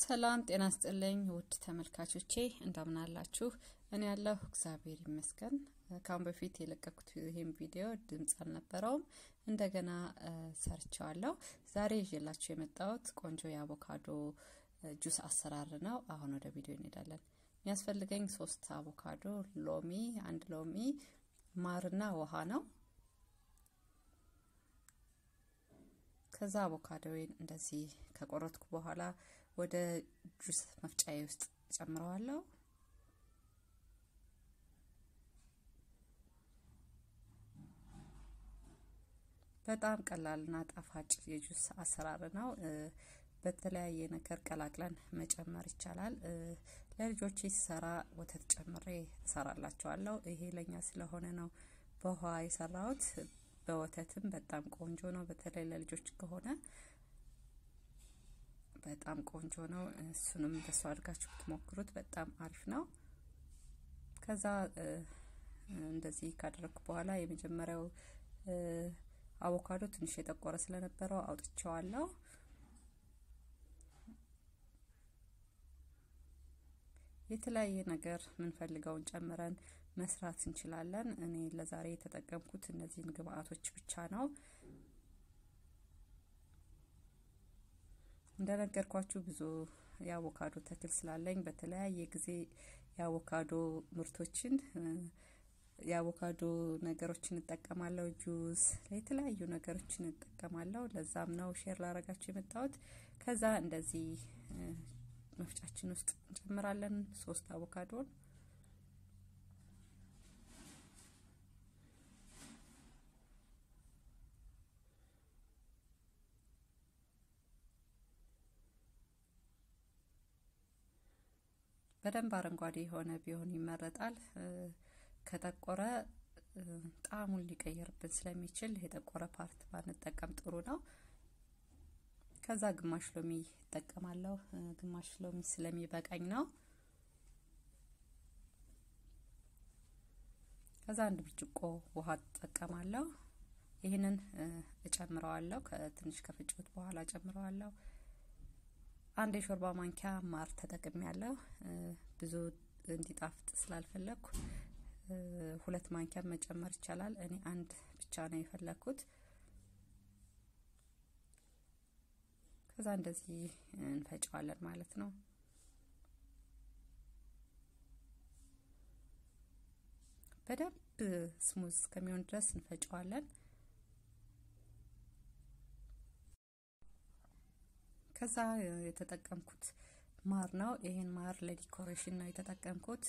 ሰላም ጤና ስጥልኝ ውድ ተመልካቾቼ እንደምን አላችሁ? እኔ ያለሁ እግዚአብሔር ይመስገን። ከአሁን በፊት የለቀኩት ይህም ቪዲዮ ድምፅ አልነበረውም፣ እንደገና ሰርቸዋለሁ። ዛሬ ይዤላችሁ የመጣሁት ቆንጆ የአቮካዶ ጁስ አሰራር ነው። አሁን ወደ ቪዲዮ እንሄዳለን። የሚያስፈልገኝ ሶስት አቮካዶ፣ ሎሚ፣ አንድ ሎሚ፣ ማርና ውሃ ነው። ከዛ አቮካዶዌን እንደዚህ ከቆረጥኩ በኋላ ወደ ጁስ መፍጫዬ ውስጥ ጨምረዋለሁ። በጣም ቀላልና ጣፋጭ የጁስ አሰራር ነው። በተለያየ ነገር ቀላቅለን መጨመር ይቻላል። ለልጆቼ ሲሰራ ወተት ጨምሬ እሰራላቸዋለሁ። ይሄ ለኛ ስለሆነ ነው በውሃ የሰራሁት። በወተትም በጣም ቆንጆ ነው። በተለይ ለልጆች ከሆነ በጣም ቆንጆ ነው። እሱንም በሱ አድርጋችሁ ብትሞክሩት በጣም አሪፍ ነው። ከዛ እንደዚህ ካደረግኩ በኋላ የመጀመሪያው አቮካዶ ትንሽ የጠቆረ ስለነበረው አውጥቼዋለሁ። የተለያየ ነገር የምንፈልገውን ጨምረን መስራት እንችላለን። እኔ ለዛሬ የተጠቀምኩት እነዚህን ግብአቶች ብቻ ነው። እንደነገርኳችሁ ብዙ የአቮካዶ ተክል ስላለኝ በተለያየ ጊዜ የአቮካዶ ምርቶችን የአቮካዶ ነገሮችን እጠቀማለሁ። ጁስ፣ የተለያዩ ነገሮችን እጠቀማለሁ። ለዛም ነው ሼር ላረጋችሁ የመጣሁት። ከዛ እንደዚህ መፍጫችን ውስጥ እንጨምራለን ሶስት አቮካዶን በደንብ አረንጓዴ የሆነ ቢሆን ይመረጣል። ከጠቆረ ጣዕሙን ሊቀይርብን ስለሚችል የጠቆረ ፓርት ባንጠቀም ጥሩ ነው። ከዛ ግማሽ ሎሚ እጠቀማለሁ። ግማሽ ሎሚ ስለሚበቃኝ ነው። ከዛ አንድ ብርጭቆ ውሃ እጠቀማለሁ። ይህንን እጨምረዋለሁ። ከትንሽ ከፍጭት በኋላ እጨምረዋለሁ። አንድ የሾርባ ማንኪያ ማር ተጠቅሜ ያለው ብዙ እንዲጣፍጥ ስላልፈለግኩ ሁለት ማንኪያ መጨመር ይቻላል። እኔ አንድ ብቻ ነው የፈለግኩት። ከዛ እንደዚህ እንፈጨዋለን ማለት ነው። በደንብ ስሙዝ እስከሚሆን ድረስ እንፈጨዋለን። ከዛ የተጠቀምኩት ማር ነው። ይሄን ማር ለዲኮሬሽን ነው የተጠቀምኩት።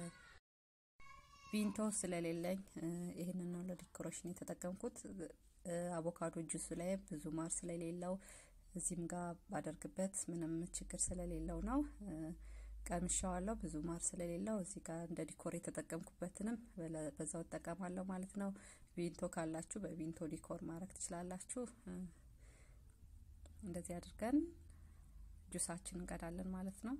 ቪንቶ ስለሌለኝ ይሄንን ነው ለዲኮሬሽን የተጠቀምኩት። አቮካዶ ጁሱ ላይ ብዙ ማር ስለሌለው እዚህም ጋር ባደርግበት ምንም ችግር ስለሌለው ነው። ቀምሻዋለሁ። ብዙ ማር ስለሌለው እዚህ ጋር እንደ ዲኮር የተጠቀምኩበትንም በዛው እጠቀማለሁ ማለት ነው። ቪንቶ ካላችሁ በቪንቶ ዲኮር ማድረግ ትችላላችሁ። እንደዚህ አድርገን ጁሳችን እንቀዳለን ማለት ነው።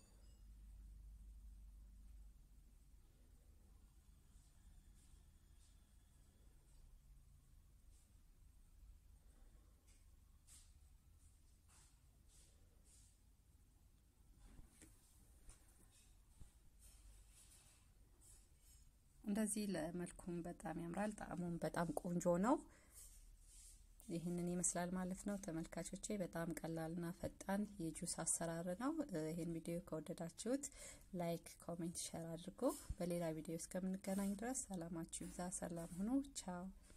እንደዚህ ለመልኩም በጣም ያምራል። ጣዕሙም በጣም ቆንጆ ነው። ይህንን ይመስላል ማለት ነው ተመልካቾቼ። በጣም ቀላልና ፈጣን የጁስ አሰራር ነው። ይህን ቪዲዮ ከወደዳችሁት ላይክ፣ ኮሜንት፣ ሼር አድርጎ በሌላ ቪዲዮ እስከምንገናኝ ድረስ ሰላማችሁ ይብዛ። ሰላም ሁኑ። ቻው